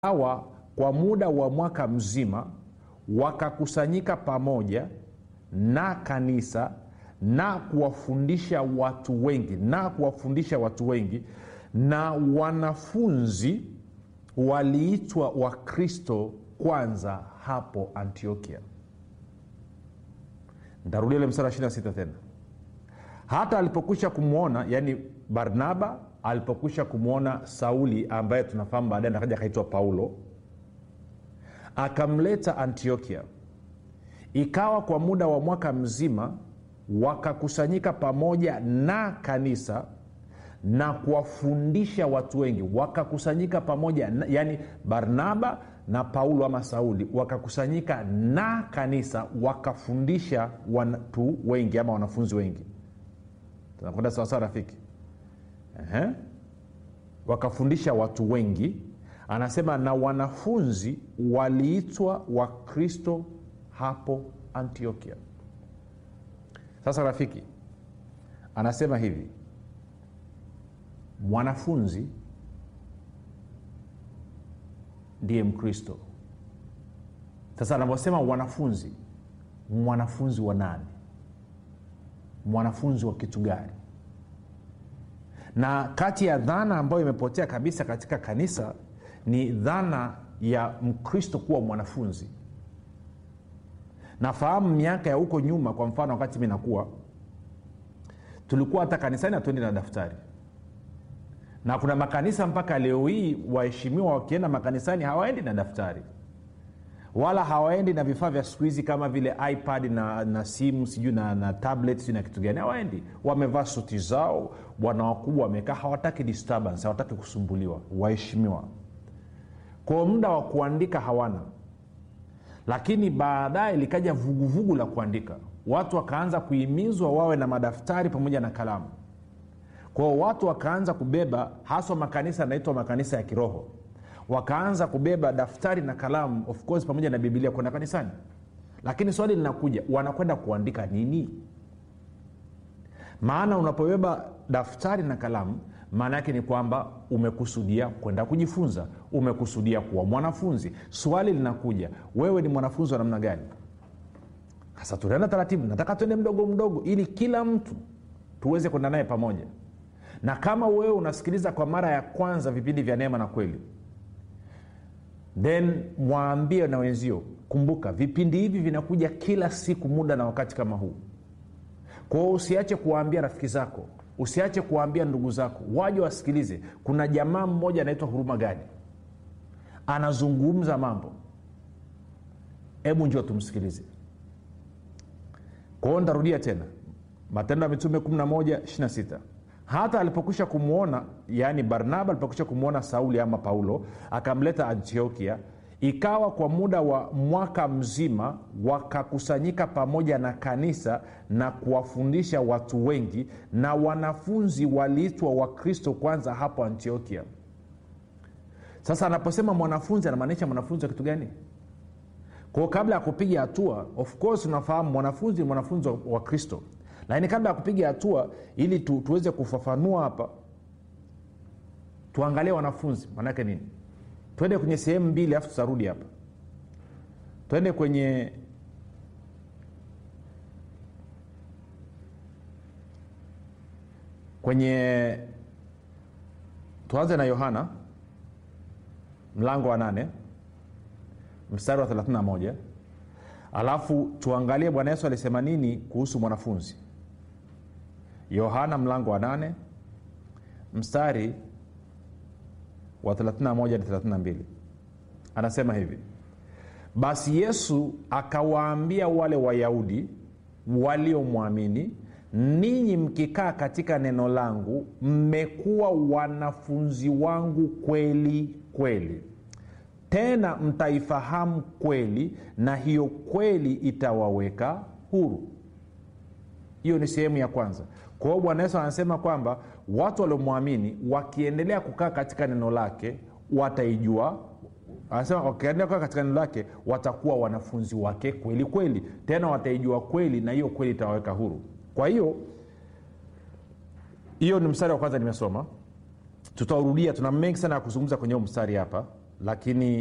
hawa kwa muda wa mwaka mzima wakakusanyika pamoja na kanisa na kuwafundisha watu wengi na kuwafundisha watu wengi na wanafunzi waliitwa wakristo kwanza hapo antiokia ntarudia ile msara 26 tena hata alipokwisha kumwona yani barnaba alipokwisha kumwona sauli ambaye tunafahamu baadaye akaja akaitwa paulo akamleta antiokia ikawa kwa muda wa mwaka mzima wakakusanyika pamoja na kanisa na kuwafundisha watu wengi wakakusanyika pamoja na, yani barnaba na paulo ama sauli wakakusanyika na kanisa wakafundisha watu wengi ama wanafunzi wengi tunakwenda sawasawa rafiki Ehe. wakafundisha watu wengi anasema na wanafunzi waliitwa wakristo hapo antiokia sasa rafiki anasema hivi mwanafunzi ndiye mkristo sasa anavyosema wanafunzi mwanafunzi wa nani mwanafunzi wa kitu gani na kati ya dhana ambayo imepotea kabisa katika kanisa ni dhana ya mkristo kuwa mwanafunzi nafahamu miaka ya huko nyuma kwa mfano wakati mi nakuwa tulikuwa hata kanisani hatuendi na daftari na kuna makanisa mpaka leo hii waheshimiwa wakienda makanisani hawaendi na daftari wala hawaendi na vifaa vya siku hizi kama vile ipad na, na simu sijui na, na tablet sijui na kitu gani hawaendi wamevaa suti zao bwana wakubwa wamekaa hawataki disturbance hawataki kusumbuliwa waheshimiwa kwa muda wa kuandika hawana lakini baadaye likaja vuguvugu la kuandika watu wakaanza kuhimizwa wawe na madaftari pamoja na kalamu kwao watu wakaanza kubeba haswa makanisa yanaitwa makanisa ya kiroho wakaanza kubeba daftari na kalamu of course pamoja na bibilia kwenda kanisani lakini swali linakuja wanakwenda kuandika nini maana unapobeba daftari na kalamu maana yake ni kwamba umekusudia kwenda kujifunza umekusudia kuwa mwanafunzi swali linakuja wewe ni mwanafunzi wa namna gani sasa tunaenda taratibu nataka tuende mdogo mdogo ili kila mtu tuweze kwenda naye pamoja na kama wewe unasikiliza kwa mara ya kwanza vipindi vya neema na kweli then mwambie na wenzio kumbuka vipindi hivi vinakuja kila siku muda na wakati kama huu kwao usiache kuwaambia rafiki zako usiache kuwaambia ndugu zako waje wasikilize kuna jamaa mmoja anaitwa huruma gadi anazungumza mambo hebu njio tumsikilize kwao ntarudia tena matendo ya mitume 11 26 hata alipokwisha kumwona yaani barnaba alipokwisha kumwona sauli ama paulo akamleta antiokia ikawa kwa muda wa mwaka mzima wakakusanyika pamoja na kanisa na kuwafundisha watu wengi na wanafunzi waliitwa wakristo kwanza hapo antiokia sasa anaposema mwanafunzi anamaanisha mwanafunzi wa kitu gani kwao kabla ya kupiga hatua of course unafahamu mwanafunzi ni mwanafunzi wa, wa kristo lakini kabla ya kupiga hatua ili tu, tuweze kufafanua hapa tuangalie wanafunzi maanaake nini twende kwenye sehemu mbili alafu tutarudi hapa twende kwenye kwenye tuanze na yohana mlango wa nane mstari wa 31 alafu tuangalie bwana yesu alisema nini kuhusu mwanafunzi yohana mlango wa 8 mstari wa 31 na 32 anasema hivi basi yesu akawaambia wale wayahudi waliomwamini ninyi mkikaa katika neno langu mmekuwa wanafunzi wangu kweli kweli tena mtaifahamu kweli na hiyo kweli itawaweka huru hiyo ni sehemu ya kwanza kwa hiyo bwana yesu anasema kwamba watu waliomwamini wakiendelea kukaa katika neno lake wataijua anasema wakiendelea kukaa katika neno lake watakuwa wanafunzi wake kweli kweli tena wataijua kweli na hiyo kweli itawaweka huru kwa hiyo hiyo ni mstari wa kwanza nimesoma tutaurudia tuna mengi sana ya kuzungumza kwenye huu mstari hapa lakini